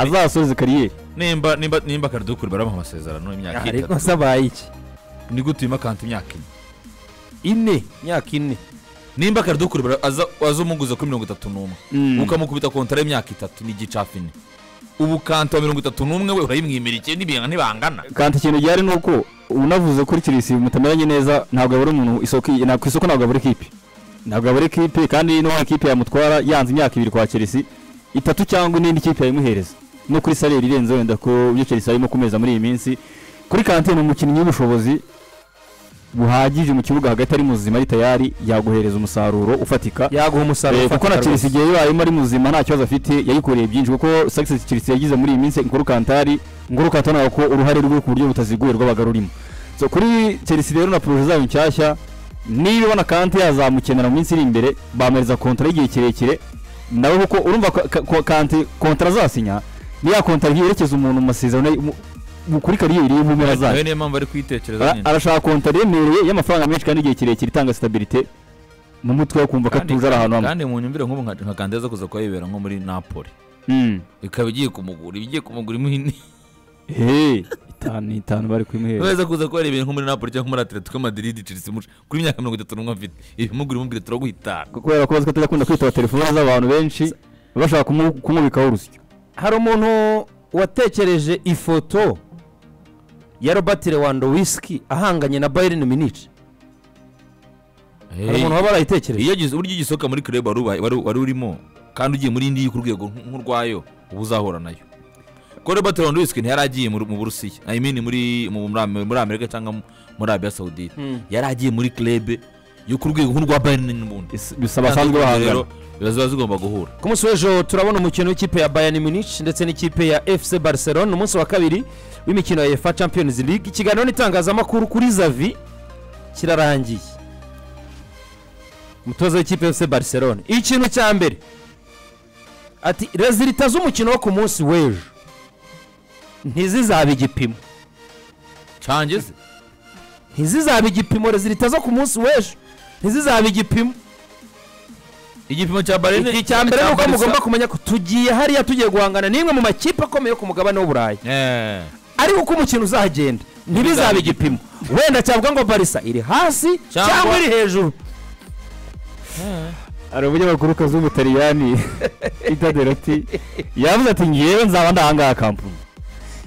azasoza kariyeri nimba nimba nimba karadukuru baramuha amasezerano y'imyaka ariko itatu asabaye iki ni gute wimakanta imyaka ine ine imyaka ine nimba karadukuru bara- aza aza umuguza kuri mirongo itatu n'umwe Mm. ukamukubita kontara y'imyaka itatu n'igicafi ine ubu kanta wa mirongo itatu n'umwe we urayimwimira iki n'ibintu ntibangana kandi ikintu gihari ni uko unavuze kuri kirisi mutameranye neza ntabwo yabura umuntu isoko na- ku isoko ntabwo yabura ikipe ntabwo yabura ikipe kandi n'uwo ikipe yamutwara yanze imyaka ibiri kwa kirisi itatu cyangwa n'indi kipe yayimuhereza no kuri salire irenze wenda ku byo kirisi arimo kumeza muri iyi minsi kuri kante ni umukinnyi w'ubushobozi buhagije mu kibuga hagati ari muzima ari tayari yaguhereza umusaruro ufatika yaguha umusaruro Eh, kuko na ufatika Chelsea rwose. igihe yayimo ari muzima nta kibazo afite yayikoreye byinshi kuko success Chelsea yagize muri iyi minsi Nkuru Kantari Nkuru Kantari nawe ko uruhare rwe ku buryo butaziguye rwabaga rurimo so kuri Chelsea rero na projet zayo nshyashya niba ibona Kante yazamukenera mu minsi iri imbere bampereza kontara y'igihe kirekire nawe kuko urumva ko- ka- ko Kante kontara azasinya ni ya kontara yerekeza umuntu mu masezerano ye- mu- mu- kuri kariyeri ye mu mpera zayo nawe niyo mpamvu ari kuyitekereza Ara- nyine arashaka kontara yemereye y'amafaranga menshi kandi igihe kirekire itanga stabilité mu mutwe wo kumva ko Kandi- atuje ari ahantu hamwe kandi mu nyumvire nk'ubu nka nka kanta yaza kuza kuhayibera nko muri napoli Mm. ikaba igiye kumugura iba igiye kumugura imwe Hey, itanu itanu bari kumuhera Nubeza kuza kuba ibintu nko muri Napoli cyangwa muri Atletico Madrid Chelsea muca kuri imyaka mirongo itatu n'umwe afite ibimugura imubwira turaguhitana kubera ko bazi ko atajya akunda kwitaba telefone z'abantu benshi bashaka kumu- kumubikaho urusyo hari umuntu watekereje ifoto ya robert lewandowski ahanganye na bayern munich hari umuntu waba yarayitekereje iyo agize uburyo iyo ugisohoka muri club wari ubaye- wari wari urimo kandi ugiye muri indi yo ku rwego nk- nk'urwayo uba uzahura nayo kuko Robert Lewandowski ntiyari agiye muri- mu Burusiya I mean muri mu- muri Am- muri Amerika cyangwa mu- muri Arabia Saudite yari agiye muri club yo ku rwego nk'urwa Bayern n'ubundi Is- bisa basanzwe bahangana Rero, ziba zigomba guhura ku munsi w'ejo turabona umukino w'ikipe ya bayern munich ndetse n'ikipe ya fc barcelona umunsi wa kabiri w'imikino ya efa champions league ikiganiro n'itangazamakuru kuri zavi kirarangiye umutoza w'ikipe ya fc barcelona ikintu cya mbere ati rezilita z'umukino wo ku munsi w'ejo ntizizabe igipimo cange se ntizizaba igipimo rezilita zo ku munsi w'ejo ntizizaba igipimo igipimo cya Bayern iki cya mbere ni uko Barca- mugomba kumenya ko tugiye hariya tugiye guhangana n'imwe mu makipe akomeye yo ku mugabane w'uburayi Eh. ariko uko umukino uzagenda ntibizabe igipimo wenda cyavuga ngo barisa iri hasi Cyangwa- cyangwa iri hejuru hari umunyamakuru w'umutaliyani Peter Derotti yavuze ati ngewe nzaba ndahangaha kampuni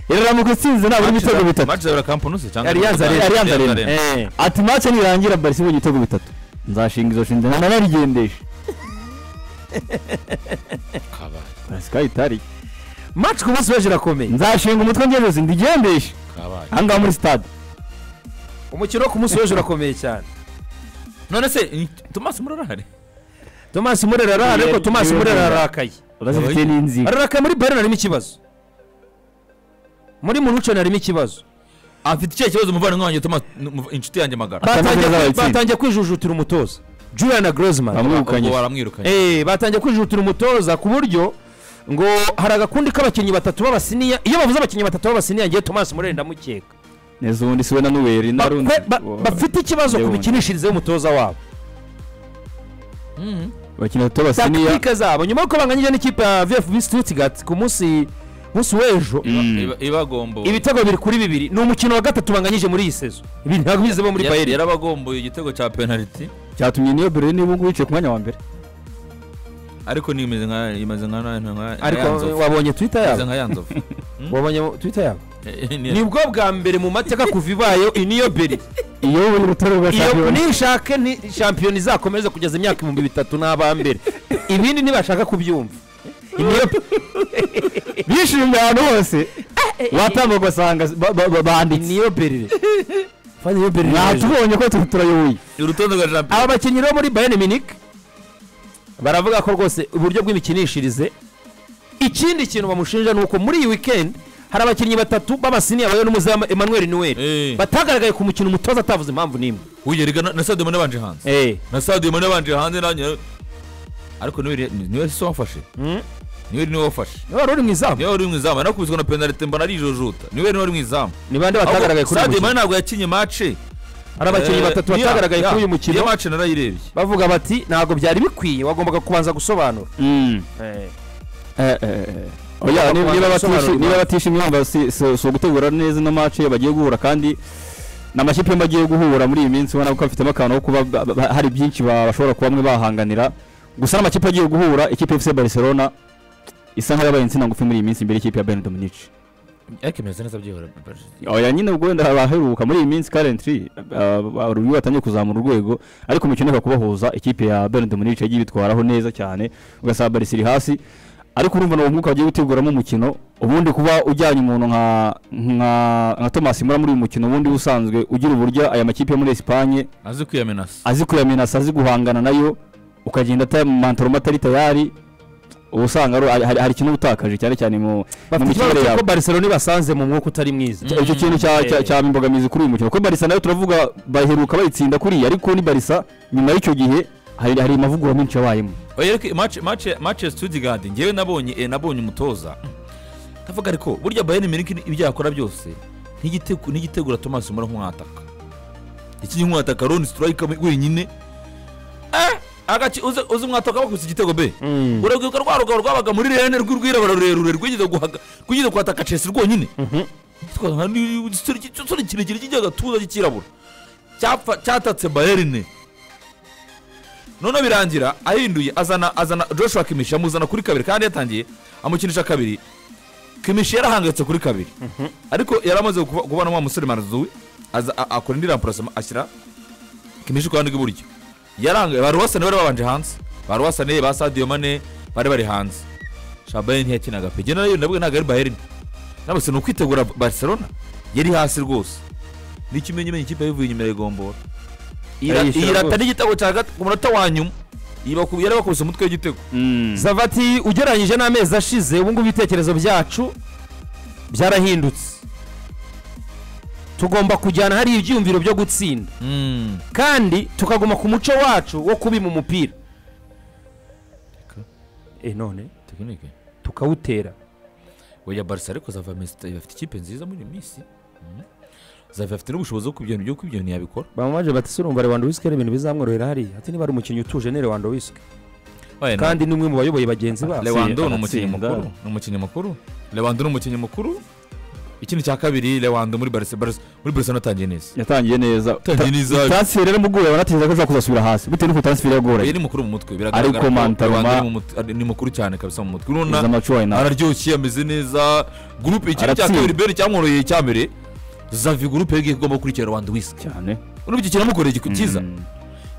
iraramutse itsinze nabura ibitego bitatu Match za Eurocamp nusu cyangwa Allianz Arena. Allianz Arena. Eh. ati mace nirangira barisi ibonye ibitego bitatu nzashinga izo shinzwe narigendesha Kabaye, barisi kandi itari match ku munsi w'ejo irakomeye nzashinga umutwe ngejeje ndigendeshe kabaye. ahangaha muri stade umukino wo ku munsi w'ejo urakomeye cyane none se in- tomasi murarahari tomasi murera arahari ariko Ni- tomasi ni- murera ni- ararakaye urafite n'inziga ararakaye muri bayern harimo ikibazo muri munucon harimo ikibazo afite icyo kibazo umuvandimwe wanjye Thomas nu- inshuti yanjye magara Batangiye- Batangiye- batsinda. batangiye kwijujutira umutoza julian na Griezmann. bamwirukanye Ubwo baramwirukanye Eh, batangiye kwijutira umutoza ku buryo ngo hari agakundi k'abakinnyi batatu b'abasiniya iyo bavuze abakinnyi batatu b'abasiniya ngewe tomasi murere ndamukeka neza ubundi siwe na nuweri narundi Bakwe- ba- bafite ikibazo ku Ndabona. mikinishirize y'umutoza wabo bakina batatu b'abasiniya takitika zabo nyuma y'uko banganyije n'ikipe ya vfb stuttgart ku munsi munsi w'ejo Iba- ibagomboye ibitego biri kuri bibiri ni umukino wa gatatu banganyije muri iyi sezo ibi ntabwo bize bo muri Yar- bayeri yarabagomboye igitego cya penaliti cyatumye niyo bere niba ngubu yicaye ku mwanya wa mbere ariko ni imeze nka imeze nka nka nka ariko yanzovu wabonye twitter imeze yabo nka yanzovu wabonye twitter yabo Eh, eh, ni- nibwo bwa mbere mu mateka kuva ibayeho iyi niyo beri iyo ubonye urutare rwa iyo shampiyona nishake ni shampiyona izakomeze kugeza imyaka ibihumbi bitatu n'abambere ibindi ntibashaka kubyumva Imyop- bishimye ahantu hose watambuka ugasanga ba- ba- ba- banditse niyo berire Fadi niyo berire yaje. natubonye ko tu- turayoboye urutonde rwa shampiyona aba bakinnyi bo muri bayern munich baravuga ko rwose uburyo bw'imikinishirize ikindi kintu bamushinja ni uko muri iyi weekend hari abakinnyi batatu b'abasiniya bayo n'umuzamu emmanuel noel Eh. batagaragaye ku mukino umutoza atavuze impamvu n'imwe wiyerega na sade mone banje hanze na sade mone banje hanze nanjye ariko niwe niwe si wafashe niwe niwe wafashe wari uri mu izamu niwe wari mu izamu nakubiswe na penaliti mbona arijojuta niwe niwe wari mu izamu ni bande Ahubwo batagaragaye kuri uyu Sadio mukino Mane ntabwo yakinye mace hari abakinnyi batatu batagaragaye kuri uyu mukino iyo mace narayirebye bavuga bati ntabwo byari bikwiye wagombaga kubanza gusobanura Mm. Eh, eh, eh, eh. Oya, niba niba batishi- Sobanura. niba batishimye wumva si si- si ugutegura neza ino match bagiye guhura kandi ni amakipe yombi agiye guhura muri iyi minsi ubona ko afitemo akantu ko kuba ba- ba- hari byinshi ba- bashobora kuba bamwe bahanganira gusa n'amakipe agiye guhura ikipe FC Barcelona isa nk'ayabaye insina ngufi muri iyi minsi imbere y'ikipe ya Ben Dominici ariko imeze neza byihora oya nyine ubwo wenda abaheruka muri iyi minsi currently urubibi batangiye kuzamura urwego ariko umukino uheruka kubahuza ikipe ya Bayern de Munich yagiye ibitwaraho neza cyane ugasaba Barca iri hasi ariko urumva nawo umwuka wagiye guteguramo umukino ubundi kuba ujyanye umuntu nka nka nka Thomas Mura muri uyu mukino ubundi usanzwe ugira uburyo aya makipe yo muri Espagne azi kwiyamenasa azi kuyamenasa azi guhangana nayo ukagenda atamantoroma atari tayari uba usanga ari- hari- hari ikintu uba utakaje cyane cyane mu mu bafite mikinire ikibazo yabo cy'uko barcelona ibasanze mu mwuka utari mwiza Icyo- icyo kintu cya- cya- cyaba imbogamizi kuri uyu mukino kuko barisa nayo turavuga baheruka bayitsinda kuriya ariko ni barisa nyuma y'icyo gihe hari hari amavugurura menshi yabayemo oya ariko mace mace mace studigard ngewe nabonye eh, nabonye umutoza ndavuga ariko burya bayern munich ibyo yakora byose ntigitegu- ntigitegura thomas mura nk'umwataka iki ni nk'umwataka roni siturayika wenyine Eh, agace uzi uzi umwataka bakubise igitego be Mm. urabwibuka rwa rugabo rwabaga muri rene rw'urwirabura rurerure rwigeze guhaga- rwigeze kwataka chelsea rwonyine Twa- nka ni- igisore ki- igisore kirekire kijya agatuza cy'ikirabura Cyapfa- cyatatse bayerine noneho birangira ahinduye azana azana joshua kimishi amuzana kuri kabiri kandi yatangiye amukinisha kabiri kimishi yarahangayitse kuri kabiri ariko yari amaze kuba- kubona wa musore mazuwe aza a- akora indi ramporasoma ashyira kimishi ku ruhande rw'iburyo yarangaye ba ruwasane bari babanje hanze ba ruwasane ba sadiyo mane bari bari hanze shabayeri ntiyakinaga pe nayo nabwo ntabwo ari bayeri nabose ni ukwitegura barcelona yari hasi rwose n'ikimenyimenyi ikipe yabivuye inyuma ya igombora Ira- Ayishyura iyirata rwose. n'igitego cya gatatu ku munota wa nyuma Ibaku- yari bakubise umutwe w'igitego zavati ugereranyije n'amezi ashize ubu ngubu ibitekerezo byacu byarahindutse tugomba kujyana hari ibyiyumviro byo gutsinda kandi tukaguma ku muco wacu wo kubima umupira e none tekinike tukawutera oya barisa ariko zava mesita bafite ikipe nziza muri iyi minsi Mm. zava afite n'ubushobozi bwo kubyo byo kubyo ntiyabikora bamamaje bati se urumva lewandowski hari ibintu bizamworohera hariya ati niba ari umukinnyi utuje ni lewandowski Oya, nta- kandi ni umwe mu bayoboye bagenzi babo lewando atsinda, ni umukinnyi atsinda. mukuru ni umukinnyi mukuru lewando ni umukinnyi mukuru ikindi cya kabiri lewando muri barisa barisa muri barisa natangiye neza yatangiye neza Yatangiye neza. transfer rero mugura banateza ko ashobora kuzasubira hasi bitewe n'uko transfer yagora oya ni mukuru mu mutwe biragaragara Ariko ko Mantaroma- Lewandro ni mu mut- ari- ni mukuru cyane kabisa mu mutwe urabona z'amacuwa na araryoshye ameze neza gurupe ikindi cya Aratsinda. kabiri beri cyamworoheye cya mbere zavi gurupe yabwiye ko igomba gukurikira rwanda wisike cyane urumva iki kinamukoreye igikorwa cyiza Mm.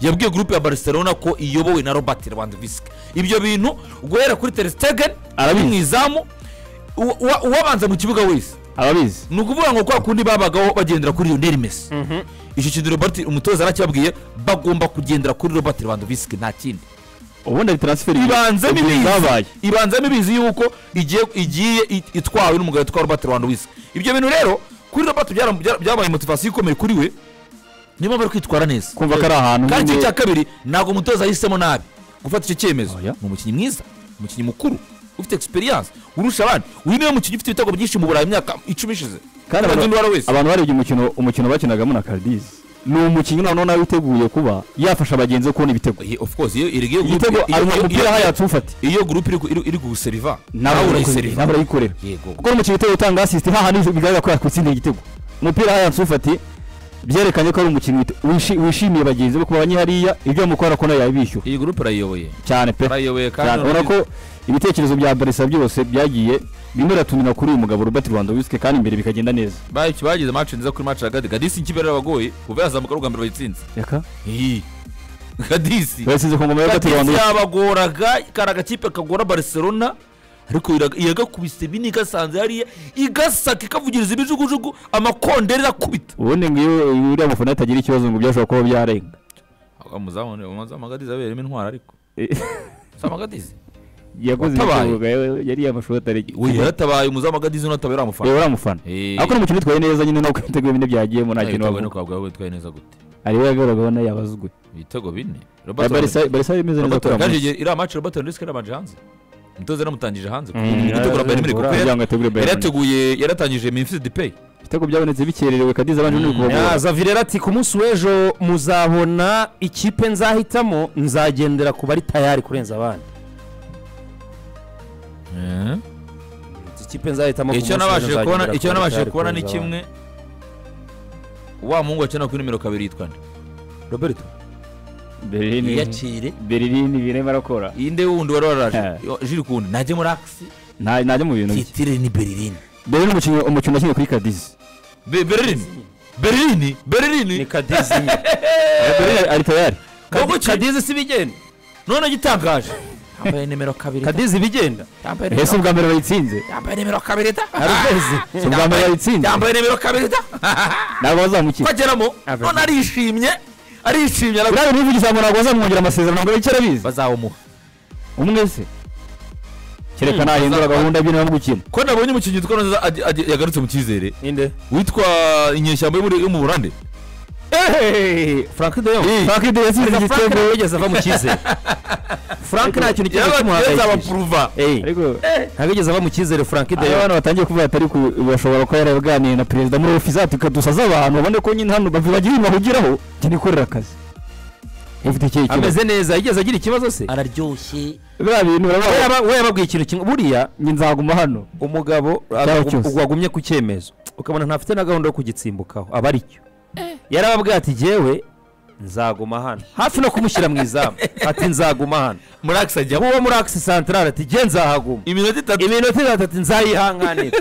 yabwiye gurupe ya barcelona ko iyobowe na robert rwanda wisike ibyo bintu guhera kuri teresitegen Arabizi. mu izamu uwa- uwa- uwabanza mu kibuga wese ababizi ni ukuvuga ngo kwa kundi babagaho bagendera kuri Lionel Messi icyo kintu Robert umutoza arakibabwiye bagomba kugendera kuri Robert Lewandowski nta kindi ubundi ari transfer ibanzemo igihe zabaye ibizi ibanzemo ibizi yuko igiye igiye it- itwawe n'umugabo witwa Robert Lewandowski ibyo bintu rero kuri Robert byara- byara- byabaye motivasiyo ikomeye kuri we niyo mpamvu ari kwitwara neza kumva ko ari ahantu kandi nyine- ikintu cya kabiri ntabwo umutoza yahisemo nabi gufata icyo cyemezo Oya. ni umukinnyi mwiza umukinnyi mukuru ufite experience urusha abandi uyu niwe mukinnyi ufite ibitego byinshi mu burayi mu myaka icumi ishize kandi Nta kindi abantu- wari wese abantu barebye umukino umukino bakinagamo na Cardiz ni umukinnyi noneho nawe witeguye kuba yafasha bagenzi be kubona ibitego Ye- of course iyo irege iyo igitego group- iyo- ari iyo- umupira iyo- hayatse ufate iyo group iri ku- iri iri kuwuseriva nawe urayikorera nawe urayikorera yego kuko umukinnyi uteye utanga assist nta hantu bigaragara ko yakutsindiye igitego umupira haya nsufati byerekanye ko ari umukinnyi wite- wishi- wishimiye bagenzi be kuba abanyihariya ibyo bamukora ko nayo yabishyura iyi group urayiyoboye cyane pe urayiyoboye cyane kandi ubona ko ibitekerezo bya barisa byose byagiye bimwe biratumira kuri uyu mugabo Robert Lewandowski kandi imbere bikagenda neza ba- bagize match nziza kuri match ya Gadi Gadisi ikipe yarabagoye kuva yazamuka ari ubwa mbere bayitsinze yaka iyi Gadisi basize ku ngoma ya Robert Gadisi Lewandowski yabagoraga kari agakipe kagora Barcelona ariko iraga- iragakubise bine igasanze hariya igasaka ikavugiriza ibijugujugu amakondera irakubita ubundi ngo iyo iyo uriya mufana atagira ikibazo ngo byashobora kuba byarenga umuzamu umuzamu Gadisi abereyemo intwara ariko Eh, umuzamu Gadisi yakoze Watabaye. ibitego, eh, yari yamashuri atari uyu yaratabaye umuzamu Gadisi unatabaye uriya mufana reba uriya mufana Eh. ariko ni umukino utwaye neza nyine nuko ibitego bine byagiyemo nta kintu wavuga witwaye neza gute ariwe yagaragaho nayo yabazwe ibitego bine Ya Barca Barca imeze neza kuri amazi. iriya maci robert lewandowski yarabanje hanze umutoza yaramutangije hanze Mm, gutegura bayern munich kuko kugira yari- ngo ategure Bayern Munich. yarateguye yaratangije memphis depay Ibitego byabonetse bikererewe Kadiza abanje n'uri kubagora. zavirera ati ku munsi w'ejo muzabona ikipe nzahitamo nzagendera ku bari tayari kurenza abandi ikipe nzahitamo icyo nabashije kubona icyo nabashije kubona ni kimwe wa muhungu wakina kuri nimero kabiri yitwa nde roberto berini iyacire berini birema arakora inde wundi wari Eh. waraje jiri kundi najye muri akisi nta najya mu bintu bye titire ni berini berini umukinnyi umukinnyi wakinnye kuri kadizi berini berini ni berini kadizi berini ari tayari Kadi- kadizi si bigenda none gitangaje yambaye nimero kabiri kadizi bigenda yambaye ese ubwa mbere bayitsinze yambaye nimero kabiri da hari ukwezi si ubwa mbere bayitsinze yambaye nimero kabiri da ntabwo bazamukira bageramo none arishimye arishimye aragu- uriya niba ugisamura ntabwo bazamwongera amasezerano ntabwo bicyo arabizi bazawumuha umwe se kereka Hmm, nahindura bazaba- gahunda by'inama mu gukina ko nabonye umukinnyi witwa neza agi- agi- yagarutse mu cyizere ninde witwa inyeshyamba yo muri- yo mu burande frank de Jong. frank de yatsinze Reka Frank igitego nawe yigeze ava mu cyizere frank nta kintu kimwe kimuhangayikishije yabapuruva Eh, ariko ntabwo yigeze ava mu cyizere frank de iyo Jong. abantu batangiye kuvuga atari ku bashobora kuba yaraganiriye na perezida muri ofisi ati dusaze abantu babone ko nyine hano bavi- bagira ibintu bahugiraho cyane ikorera akazi ufite ikihe kibazo ameze neza yigeze agira ikibazo se araryoshye biriya bintu we baravuga yaba- we yababwiye ikintu kimwe buriya njye nzaguma hano umugabo Cyaba cyose. agagu- wagumye ku cyemezo ukabona ntafite na gahunda yo kugitsimbukaho aba ari cyo yarababwiye ati jyewe nzaguma hano hafi no kumushyira mu izamu ati nzaguma hano muri akisi ajya uwo muri akisi santarare ati jye nzahaguma iminota itatu iminota itatu ati nzayihanganira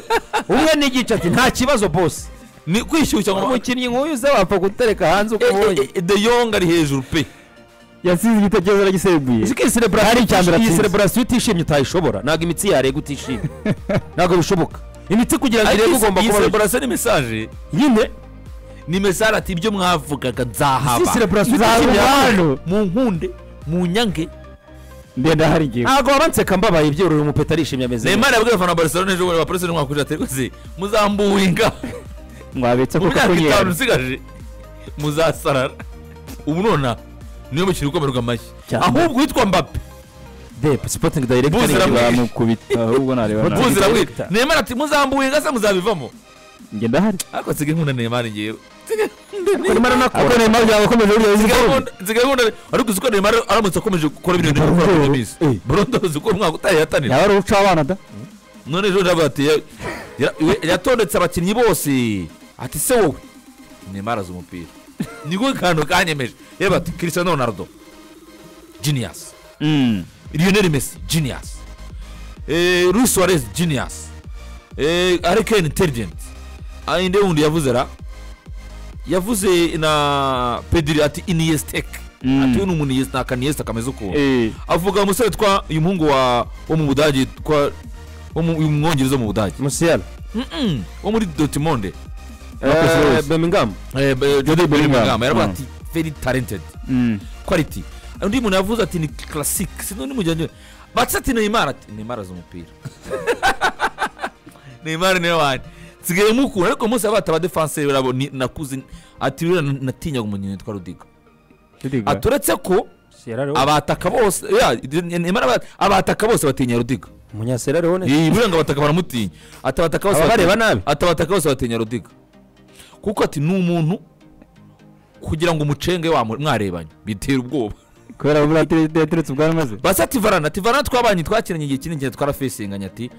umwe n'igice ati nta kibazo bose ni kwishyushya ngo umukinnyi nk'uyu uze wapfa gutereka hanze uko Eh, eh, ubonye eh, de yong ari hejuru pe yasize igitekerezo aragiseguye Uzi ko iyi celebration- Hari icya mbere iyi atsinze. celebration utishimye utayishobora ntabwo imitsi yarega utishimye ntabwo bishoboka imitsi kugira ngo irebe ugomba iyi kuba celebration ni mesaje nyine ni mesaje ati ibyo mwavugaga si nzahaba celebration nzaguma utishimye hano mu nkunde mu nyange ndenda hari ingingo ntabwo wabanseka mbabaye ibyorora umupeta arishimye ameze neymar yabwiye abafana ba barcelona ejo bundi ba barcelona mwakurira ati rwose muzambuwinga mwabetse mu kuko myaka itanu kunyera isigaje muzasarara ubu nona niyo mukino ukomerwa amashyi Cyane. ahubwo witwa mbappe de sporting director Buzi ni- ramwe. bamukubita ahubwo nareba nabi. buzira Victor. wita neymar ati muzambuwinga se muzabivamo njye ndahari ariko nsigaye nkunda neymar ngewe Nsigaye nkunda Neymar Neymar. anakora. ariko neymar byawe ukomeje uriya uzi Nsigaye forume nkunda- nsigaye nkunda- ariko uzi ko neymar aramutse akomeje gukora ibintu Ni byo gukora Brondo. kuri minsi Eh. burundo uzi ko umwaka utaye yatanira yaba ari uca abana da none ejo ndavuga ati ya- ya- we- yatondetse abakinnyi bose ati se wowe neymar azi umupira niko kantu kanyemeje reba ati cristiano ronaldo genius lionel messi genius eh, luis suarez genius eh, harry kane intelligent Ah, inde wundi yavuze ra yavuze na pedri ati iniestek Mm. ati we ni umuntu Iniesta- ni akaniesta kameze ukuntu avuga umusore witwa uyu muhungu wa wo mu budage witwa wo mu uyu mwongereza wo mu budage Musiala Mm-mm, wo muri dotimonde Marcus Eh, Rose. Bellingham jody Bellingham. bellingham yaravuga Mm. ati very talented quality undi muntu yavuze ati ni classic sino ni mugenzi we batse ati neymar ati neymar azi umupira neymar niwe wanjye nsigaye mukura ariko umunsi abata ba defenseur barabo ni- nakuze ati rero natinyaga umunyoni witwa rudiga ati uretse ko Sierra Leone abataka bose ya, Neymar aba- abataka bose batinya rudiga umunya Sierra Leone Iyi buranga abataka baramutinya ati abataka bose Aba bareba batinya- nabi. ati abataka bose batinya rudiga kuko ati ni umuntu kugira ngo umucenge wa mwarebanye bitera ubwoba kubera buriya atere- yateretse ubwari maze basi ati varana ati varana twabanye twakiranye igihe kinini cyane twarafesinganye ati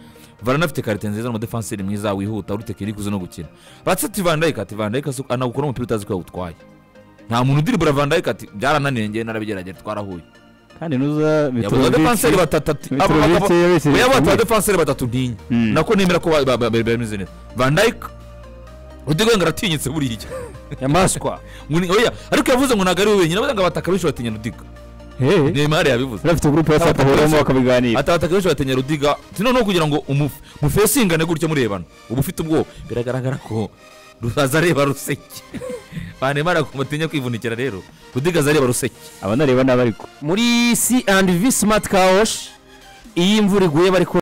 varana afite karite nziza n'umudefanseri mwiza wihuta uri tekinike uzi no gukina basi ati vandayika ati vandayika anagukora umupira utazi ko yawutwaye nta muntu udiribura vandayika ati byarananiye njyewe narabigerageza twarahuye kandi nuza yabuze abadefanseri batatu ati abo bagabo- Oya bata abadefanseri batatu ntinya Mm. nako nemera ko ba- ba- ba- ba- bameze neza van dijk rudigenga aratinyitse buriya nyamaswa Ngo ni- oya ariko yavuze ngo ntabwo ari we wenyine avuze ngo abataka benshi batinya rudiga neymar yabivuze urafite gurupe yose Abataka atahuramo benshi- bakabiganira ati abataka benshi batinya rudiga ati noneho kugira ngo umuf- mufesingane gutya murebana uba ufite ubwoba biragaragara ko aza areba ruseke ba neymar agomba atinya kwivunikira rero rudiga aza areba ruseke abanareba n'abariko muri C and V Smart Kaosh iyi imvura iguye bari ko